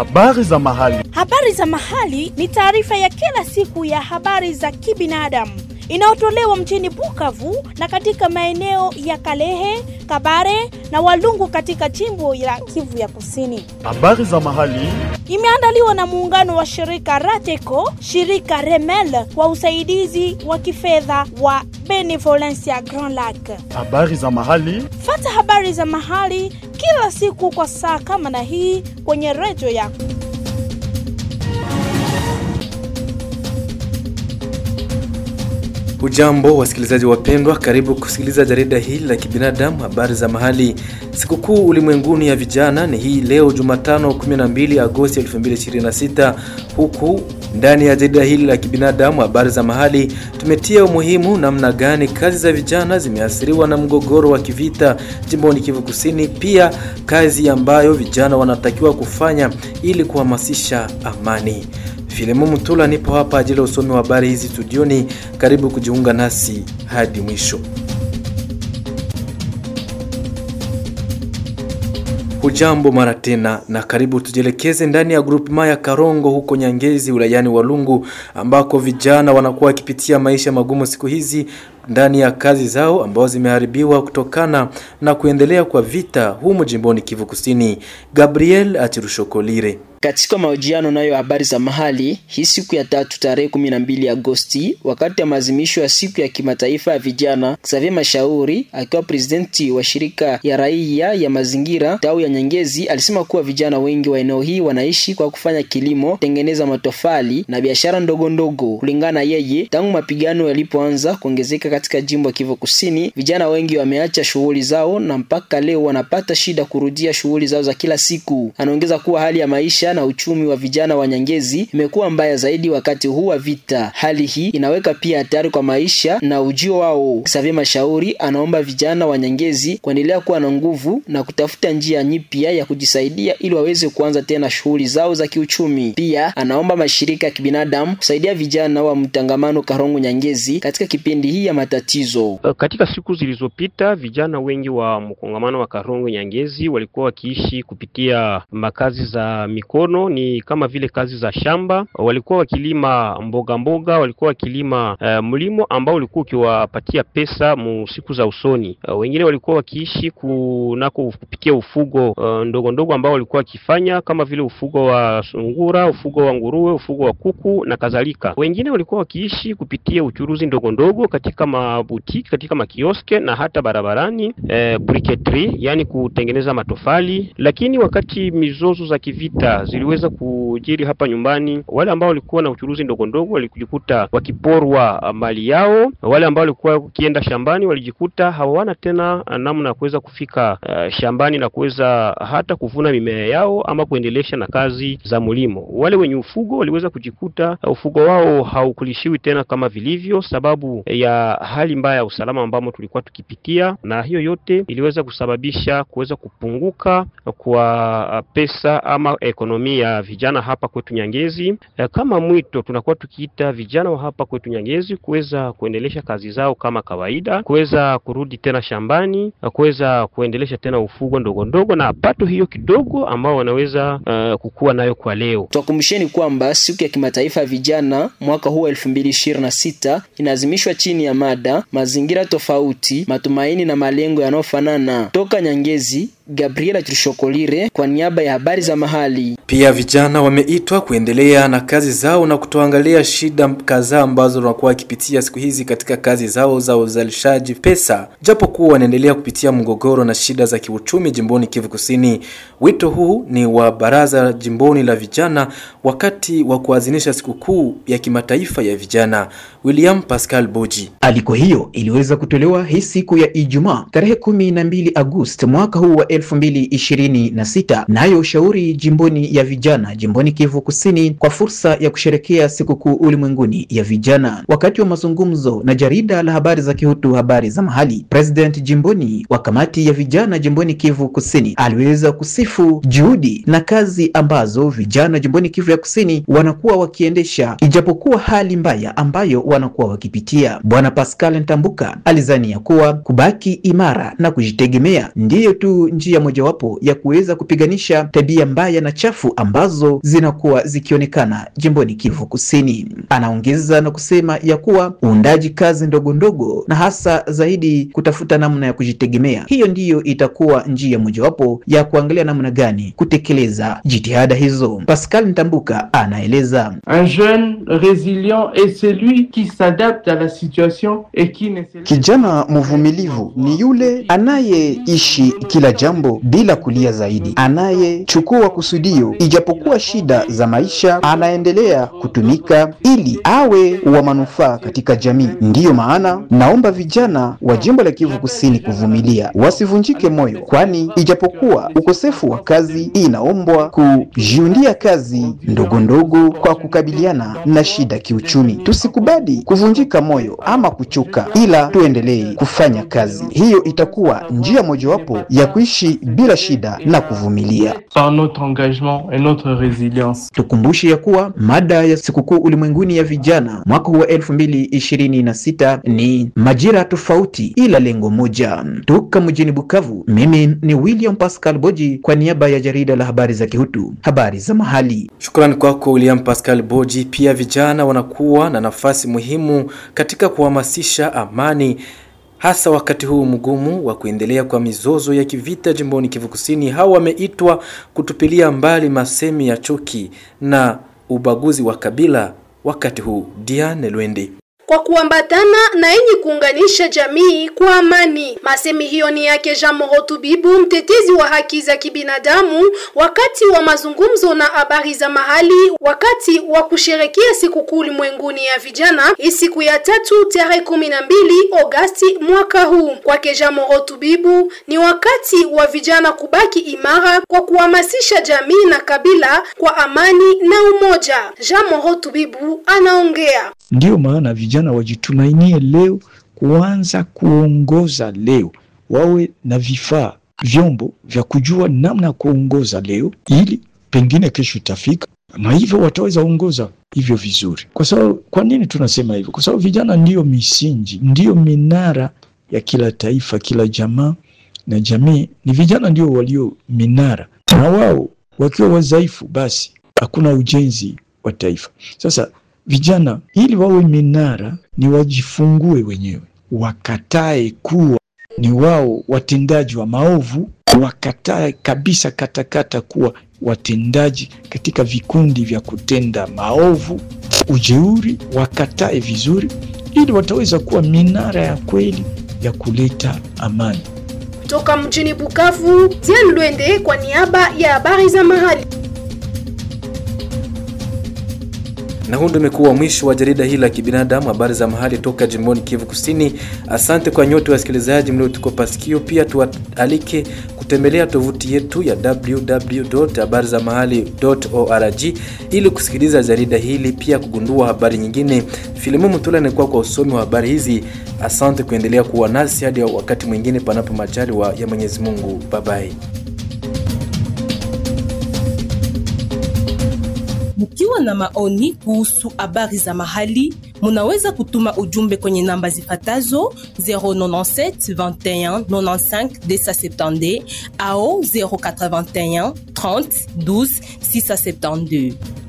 Habari za mahali. Habari za mahali ni taarifa ya kila siku ya habari za kibinadamu inayotolewa mjini Bukavu na katika maeneo ya Kalehe, Kabare na Walungu katika jimbo la Kivu ya Kusini. Habari za mahali. Imeandaliwa na muungano wa shirika Rateco, shirika Remel kwa usaidizi wa kifedha wa Benevolencia Grand Lac. Habari za mahali. Fata habari za mahali kila siku kwa saa kama na hii kwenye redio yako. Hujambo wasikilizaji wapendwa, karibu kusikiliza jarida hili la kibinadamu habari za mahali. Sikukuu ulimwenguni ya vijana ni hii leo Jumatano 12 Agosti 2026. Huku ndani ya jarida hili la kibinadamu habari za mahali tumetia umuhimu namna gani kazi za vijana zimeathiriwa na mgogoro wa kivita jimboni Kivu Kusini, pia kazi ambayo vijana wanatakiwa kufanya ili kuhamasisha amani. Filemo Mutula nipo hapa ajili ya usomi wa habari hizi studioni. Karibu kujiunga nasi hadi mwisho. Hujambo mara tena na karibu, tujielekeze ndani ya grupema ya Karongo huko Nyangezi wilayani Walungu, ambako vijana wanakuwa wakipitia maisha magumu siku hizi ndani ya kazi zao ambazo zimeharibiwa kutokana na kuendelea kwa vita humo jimboni Kivu Kusini. Gabriel Achirushokolire katika mahojiano nayo habari za mahali hii siku ya tatu tarehe kumi na mbili Agosti, wakati ya maazimisho ya siku ya kimataifa ya vijana, Xavier Mashauri akiwa presidenti wa shirika ya raia ya mazingira tawi ya Nyangezi alisema kuwa vijana wengi wa eneo hii wanaishi kwa kufanya kilimo, tengeneza matofali na biashara ndogo ndogo. Kulingana na yeye, tangu mapigano yalipoanza kuongezeka katika jimbo ya Kivu Kusini, vijana wengi wameacha shughuli zao na mpaka leo wanapata shida kurudia shughuli zao za kila siku. Anaongeza kuwa hali ya maisha na uchumi wa vijana wa Nyangezi imekuwa mbaya zaidi wakati huu wa vita. Hali hii inaweka pia hatari kwa maisha na ujio wao. Xavier Mashauri anaomba vijana wa Nyangezi kuendelea kuwa na nguvu na kutafuta njia nyipya ya kujisaidia ili waweze kuanza tena shughuli zao za kiuchumi. Pia anaomba mashirika ya kibinadamu kusaidia vijana wa mtangamano Karongo Nyangezi katika kipindi hii ya matatizo. Katika siku zilizopita, vijana wengi wa mkongamano wa Karongo Nyangezi walikuwa wakiishi kupitia makazi za mikono ni kama vile kazi za shamba. Walikuwa wakilima mboga mboga, walikuwa wakilima uh, mlimo ambao ulikuwa ukiwapatia pesa mu siku za usoni. Uh, wengine walikuwa wakiishi kunako kupitia ufugo uh, ndogo ndogo ambao walikuwa wakifanya kama vile ufugo wa sungura, ufugo wa nguruwe, ufugo wa kuku na kadhalika. Wengine walikuwa wakiishi kupitia uchuruzi ndogo ndogo katika mabutiki, katika makioske na hata barabarani, eh, briqueterie, yani kutengeneza matofali. Lakini wakati mizozo za kivita ziliweza kujiri hapa nyumbani, wale ambao walikuwa na uchuruzi ndogo ndogo walijikuta wakiporwa mali yao. Wale ambao walikuwa wakienda shambani walijikuta hawana tena namna ya kuweza kufika uh, shambani na kuweza hata kuvuna mimea yao ama kuendelesha na kazi za mlimo. Wale wenye ufugo waliweza kujikuta uh, ufugo wao haukulishiwi tena kama vilivyo, sababu ya hali mbaya ya usalama ambamo tulikuwa tukipitia, na hiyo yote iliweza kusababisha kuweza kupunguka kwa pesa ama ekonomi ya vijana hapa kwetu Nyangezi. Kama mwito, tunakuwa tukiita vijana wa hapa kwetu Nyangezi kuweza kuendelesha kazi zao kama kawaida, kuweza kurudi tena shambani, kuweza kuendelesha tena ufugo ndogo ndogo na pato hiyo kidogo ambao wanaweza uh, kukua nayo kwa leo. Twakumbusheni kwamba siku ya kimataifa ya vijana mwaka huu elfu mbili ishirini na sita inaazimishwa chini ya mada mazingira tofauti, matumaini na malengo yanayofanana. Toka Nyangezi, Gabriela Trishokolire kwa niaba ya habari za mahali. Pia vijana wameitwa kuendelea na kazi zao na kutoangalia shida kadhaa ambazo wanakuwa wakipitia siku hizi katika kazi zao za uzalishaji pesa, japo kuwa wanaendelea kupitia mgogoro na shida za kiuchumi jimboni Kivu Kusini. Wito huu ni wa baraza jimboni la vijana wakati wa kuadhimisha sikukuu ya kimataifa ya vijana. William Pascal Boji. Aliko hiyo iliweza kutolewa hii siku ya Ijumaa tarehe kumi na mbili Agosti mwaka huu wa elfu mbili ishirini na sita nayo ushauri jimboni ya vijana jimboni Kivu Kusini kwa fursa ya kusherekea sikukuu ulimwenguni ya vijana. Wakati wa mazungumzo na jarida la habari za Kihutu habari za mahali, president jimboni wa kamati ya vijana jimboni Kivu Kusini aliweza kusifu juhudi na kazi ambazo vijana jimboni Kivu ya Kusini wanakuwa wakiendesha ijapokuwa hali mbaya ambayo wanakuwa wakipitia. Bwana Pascal Ntambuka alizania kuwa kubaki imara na kujitegemea ndiyo tu njia njia mojawapo ya kuweza kupiganisha tabia mbaya na chafu ambazo zinakuwa zikionekana jimboni Kivu Kusini. Anaongeza na kusema ya kuwa uundaji kazi ndogo ndogo na hasa zaidi kutafuta namna ya kujitegemea, hiyo ndiyo itakuwa njia mojawapo ya kuangalia namna gani kutekeleza jitihada hizo. Pascal Ntambuka anaeleza. Un jeune résilient est celui qui s'adapte à la situation et qui ne se Kijana mvumilivu ni yule anayeishi kila jambo bila kulia zaidi, anayechukua kusudio, ijapokuwa shida za maisha, anaendelea kutumika ili awe wa manufaa katika jamii. Ndiyo maana naomba vijana wa jimbo la Kivu Kusini kuvumilia, wasivunjike moyo, kwani ijapokuwa ukosefu wa kazi, inaombwa kujiundia kazi ndogo ndogo kwa kukabiliana na shida kiuchumi. Tusikubali kuvunjika moyo ama kuchoka, ila tuendelee kufanya kazi. Hiyo itakuwa njia mojawapo ya kuishi bila shida na kuvumilia. par notre engagement et notre résilience. Tukumbushe ya kuwa mada ya sikukuu ulimwenguni ya vijana mwaka huu wa elfu mbili ishirini na sita ni majira tofauti ila lengo moja. Toka mjini Bukavu, mimi ni William Pascal Boji kwa niaba ya jarida la habari za Kihutu, habari za mahali. Shukrani kwako William Pascal Boji. Pia vijana wanakuwa na nafasi muhimu katika kuhamasisha amani hasa wakati huu mgumu wa kuendelea kwa mizozo ya kivita jimboni Kivu Kusini. Hao wameitwa kutupilia mbali masemi ya chuki na ubaguzi wa kabila wakati huu. Diane Lwende kwa kuambatana na yenye kuunganisha jamii kwa amani. Masemi hiyo ni yake Jean Morotu Bibu, mtetezi wa haki za kibinadamu, wakati wa mazungumzo na habari za mahali, wakati wa kusherekea sikukuu ulimwenguni ya vijana, hii siku ya tatu tarehe kumi na mbili Agosti mwaka huu. Kwake Jean Morotu Bibu, ni wakati wa vijana kubaki imara kwa kuhamasisha jamii na kabila kwa amani na umoja. Jean Morotu Bibu anaongea. Ndiyo maana vijana wajitumainie leo kuanza kuongoza leo, wawe na vifaa vyombo vya kujua namna ya kuongoza leo, ili pengine kesho itafika na hivyo wataweza ongoza hivyo vizuri. Kwa sababu, kwa nini tunasema hivyo? Kwa sababu vijana ndiyo misingi, ndiyo minara ya kila taifa, kila jamaa na jamii. Ni vijana ndio walio minara, na wao wakiwa wadhaifu, basi hakuna ujenzi wa taifa. Sasa vijana ili wawe minara ni wajifungue wenyewe, wakatae kuwa ni wao watendaji wa maovu, wakatae kabisa katakata kuwa watendaji katika vikundi vya kutenda maovu, ujeuri, wakatae vizuri, ili wataweza kuwa minara ya kweli ya kuleta amani. Toka mjini Bukavu, Diane Lwende kwa niaba ya habari za mahali. na huu ndio umekuwa mwisho wa jarida hili la kibinadamu, habari za mahali toka jimboni Kivu Kusini. Asante kwa nyote wasikilizaji mliotukopa sikio. Pia tuwaalike kutembelea tovuti yetu ya www.habarizamahali.org ili kusikiliza jarida hili, pia kugundua habari nyingine. Filimu Mutula anakuwa kwa usomi wa habari hizi. Asante kuendelea kuwa nasi hadi wakati mwingine, panapo majaliwa ya Mwenyezi Mungu. Babai. Mkiwa na maoni kuhusu habari za mahali, munaweza kutuma ujumbe kwenye namba zifatazo 097 21 95 270 au 081 30 12 672.